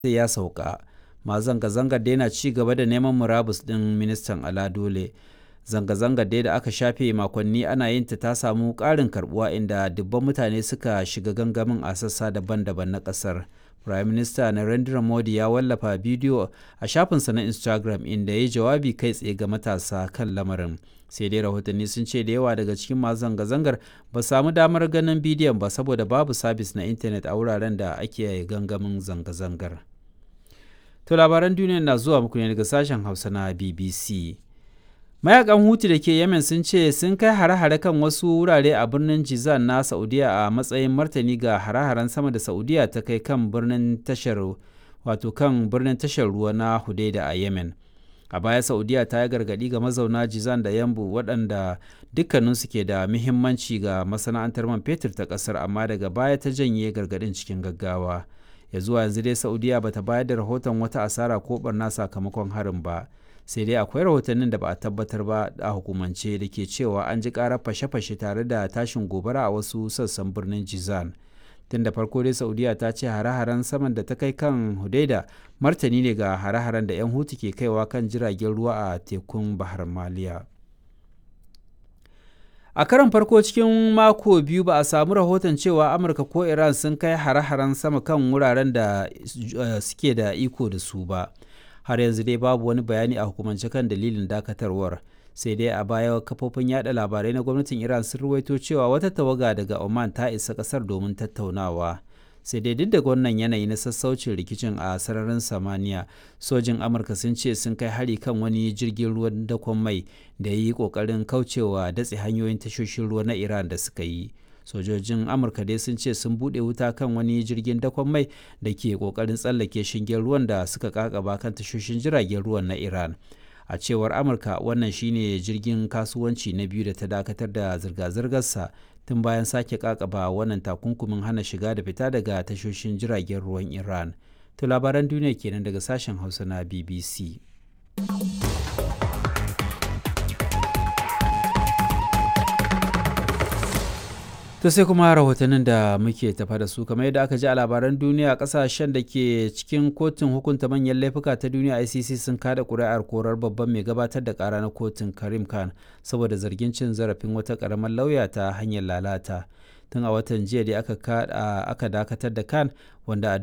ya sauka masu zanga-zangar da yana ci gaba da neman murabus ɗin ministan ala dole zanga-zangar dai da aka shafe makonni ana yin ta ta samu ƙarin karbuwa inda dubban mutane suka shiga gangamin a sassa daban-daban na ƙasar prime minister narendra modi ya wallafa bidiyo a shafinsa na instagram inda ya yi jawabi kai tsaye ga matasa kan lamarin sai dai rahotanni sun ce da yawa daga cikin masu zanga-zangar ba samu damar ganin bidiyon ba saboda babu sabis na intanet a wuraren da ake gangamin zanga-zangar to labaran duniya na zuwa muku ne daga sashen hausa na bbc mayakan hutu da ke yemen sun ce sun kai hare-hare kan wasu wurare a birnin jizan na saudiya a matsayin martani ga hare-haren sama da saudiya ta kai kan birnin tashar wato kan birnin tashar ruwa na hudaida a yemen a baya saudiya ta yi gargadi ga mazauna jizan da yambu waɗanda dukkaninsu ke da muhimmanci ga masana'antar man fetur ta ƙasar amma daga baya ta janye gargadin cikin gaggawa ya zuwa yanzu dai saudiya bata bayar da rahoton wata asara ko barna sakamakon harin ba sai dai akwai rahotannin da ba a tabbatar ba a hukumance da ke cewa an ji karar fashe-fashe tare da tashin gobara a wasu sassan birnin jizan tun da farko dai saudiya ta ce hare-haren saman da ta kai kan hudaida martani ne ga hare-haren da 'yan hutu ke kaiwa kan jiragen ruwa a tekun bahar maliya a karon farko cikin mako biyu ba a samu rahoton cewa amurka ko iran sun kai hare-haren sama kan wuraren da suke da iko da su ba har yanzu dai babu wani bayani a hukumance kan dalilin dakatarwar sai dai a baya kafofin yada labarai na gwamnatin iran sun ruwaito cewa wata tawaga daga oman ta isa kasar domin tattaunawa sai dai duk da wannan yanayi na sassaucin rikicin a sararin samaniya sojin amurka sun ce sun kai hari kan wani jirgin ruwan dakon mai da ya yi kokarin kaucewa datse hanyoyin tashoshin ruwa na iran da suka yi sojojin amurka dai sun ce sun bude wuta kan wani jirgin dakon mai da ke kokarin tsallake shingen ruwan da suka kakaba kan tashoshin jiragen ruwan na iran a cewar amurka wannan shine jirgin kasuwanci na biyu da ta dakatar da zirga-zirgarsa tun bayan sake kakaba wannan takunkumin hana shiga da fita daga tashoshin jiragen ruwan iran to labaran duniya kenan daga sashen hausa na bbc to sai kuma rahotannin da muke tafa da su kamar yadda aka ji a labaran duniya kasashen da ke cikin kotun hukunta manyan laifuka ta duniya icc sun kada kuri'ar korar babban mai gabatar da kara na kotun karim khan saboda zargin cin zarafin wata karamar lauya ta hanyar lalata tun a watan jiya da aka dakatar da khan wanda a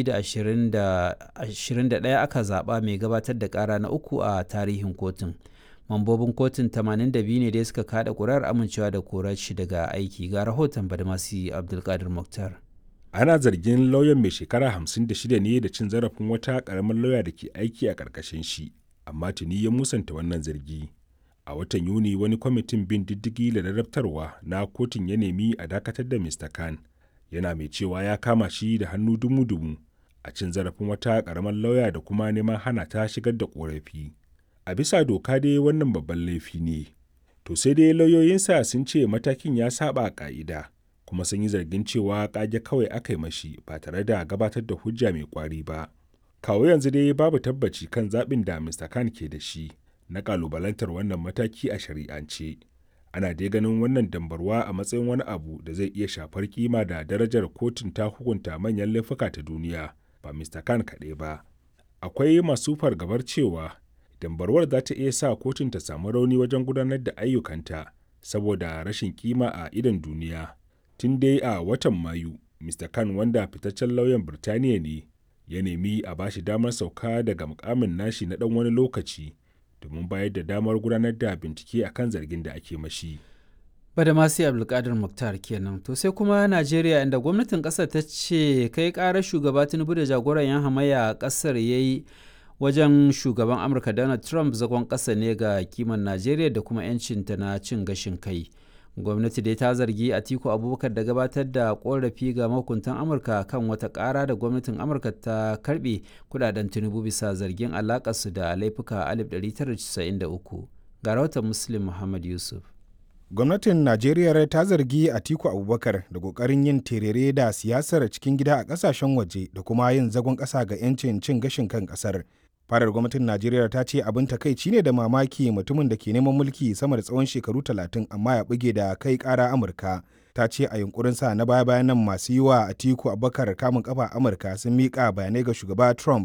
2021 aka zaba mai gabatar da kara na uku a tarihin kotun mambobin kotun 82 ne da suka kada kurar amincewa da korar shi daga aiki ga rahoton badmasi abdulkadir muktar ana zargin lauyan mai shekara 56 ne da cin zarafin wata karamar lauya da ke aiki a ƙarƙashin shi amma tuni ya musanta wannan zargi a watan yuni wani kwamitin bin diddigi da ladabtarwa na kotun ya nemi a dakatar da mr khan yana mai cewa ya kama shi da hannu dumu-dumu a cin zarafin wata karamar lauya da kuma neman hana ta shigar da korafi a bisa doka dai wannan babban laifi ne to sai dai lauyoyinsa sun ce matakin ya saba ka'ida kuma sun yi zargin cewa kage kawai aka yi mashi ba tare da gabatar da hujja mai kwari ba kawo yanzu dai babu tabbaci kan zaɓin da mr khan ke da shi na kalubalantar wannan mataki a shari'ance ana dai ganin wannan dambarwa a matsayin wani abu da zai iya shafar kima da darajar kotun ta hukunta manyan laifuka ta duniya ba mr khan kaɗai ba akwai masu fargabar cewa dambarwar za ta iya sa kotun ta samu rauni wajen gudanar da ayyukanta saboda rashin kima a idon duniya tun dai a watan mayu mr khan wanda fitaccen lauyan birtaniya ne ya nemi a bashi damar sauka daga mukamin nashi na dan wani lokaci domin bayar da damar gudanar da bincike akan zargin da ake mashi. bada masu abdulkadir muktar kenan to sai kuma najeriya inda gwamnatin kasar ta ce kai karar shugaba tinubu da jagoran yan hamayya a kasar ya yi wajen shugaban amurka donald trump zagon ƙasa ne ga kiman najeriya da kuma 'yancinta na cin gashin kai gwamnati dai ta zargi atiku abubakar da gabatar da korafi ga mahukuntan amurka kan wata ƙara da gwamnatin amurka ta karbe kudaden tinubu bisa zargin alakarsu da laifuka 1993 ga rahoton muslim muhammad yusuf gwamnatin najeriya ta zargi atiku abubakar da kokarin yin terere da siyasar cikin gida a kasashen waje da kuma yin zagon ƙasa ga 'yancin cin gashin kan ƙasar Fadar gwamnatin Najeriya ta ce abin takaici ne da mamaki mutumin da ke neman mulki sama da tsawon shekaru talatin amma ya buge da kai kara Amurka. Ta ce a yunkurinsa na baya-bayan nan masu yi wa Atiku Abubakar kamun kafa Amurka sun miƙa bayanai ga shugaba Trump